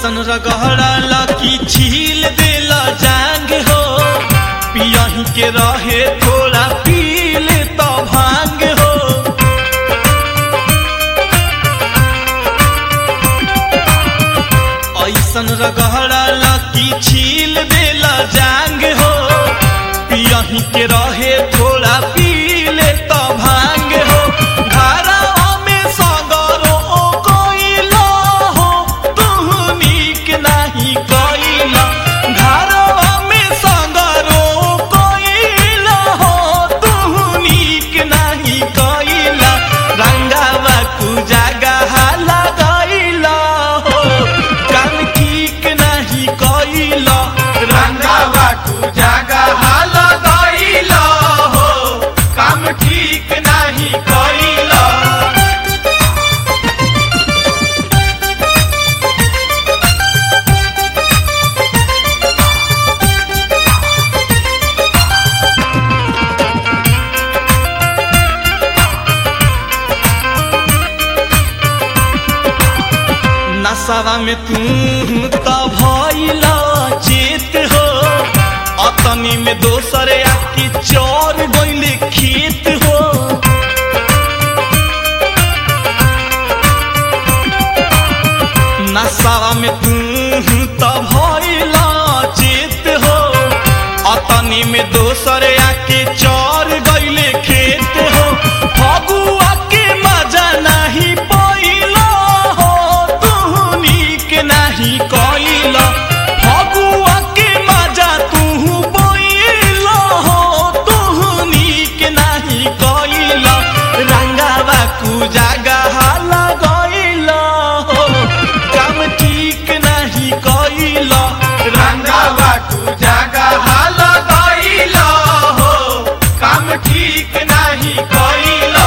ऐसन रगहड़ा की छील देला जांग हो पियही के रहे थोड़ा पील तो भांग हो ऐसन रगहड़ा की छील देला जांग हो पियही के रहे थोड़ा पीले तो भांग हो घरवा में सगरो कोइला हो तू नीक नहीं कोइला घरवा में सगरो कोइला हो तू नीक नहीं कोइला रंगावा तू जगह लगैला हो काम ठीक नहीं कोइला रंगावा तू जगह लगैला हो काम ठीक नहीं कैला नशवा में तू तो भइला चेत हो अतनी में दोसर आके चोर गइले खेत हो नशवा में तू तो भइला चेत हो अतनी में दोसर आके चोर गइले खेत हो फगुआ के मजा नहीं पैला हो तू नीक नहीं कैला फगुआ के मजा तू पैला हो तू नीक नहीं कैला रंगावा तू जगह लगैला हो काम ठीक नहीं कैला रंगावा तू जगह लगैला हो काम ठीक नहीं कैला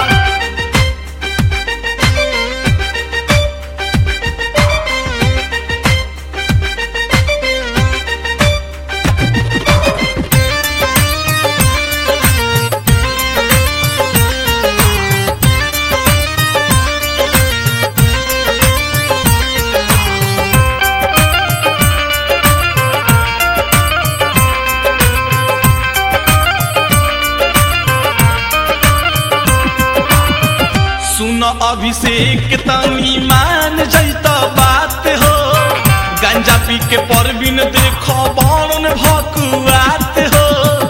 सुन अभिषेक तनी मान जैत बात हो गंजा पी के परबिन देख बारण भकुआत हो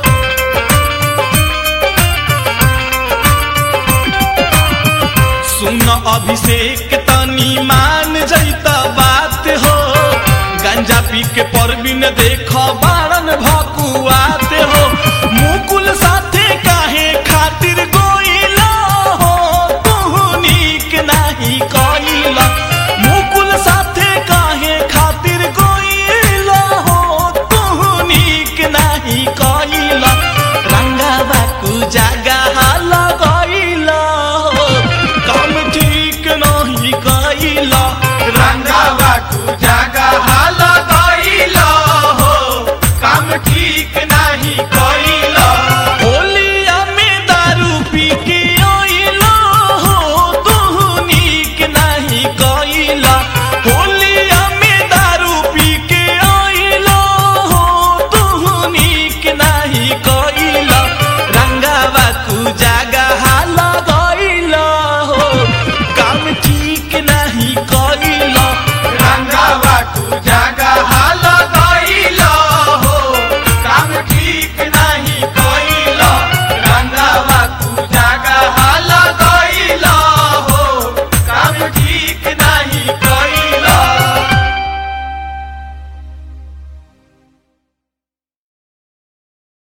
सुन अभिषेक तनी मान जैत बात हो गंजा पी के परबिन देख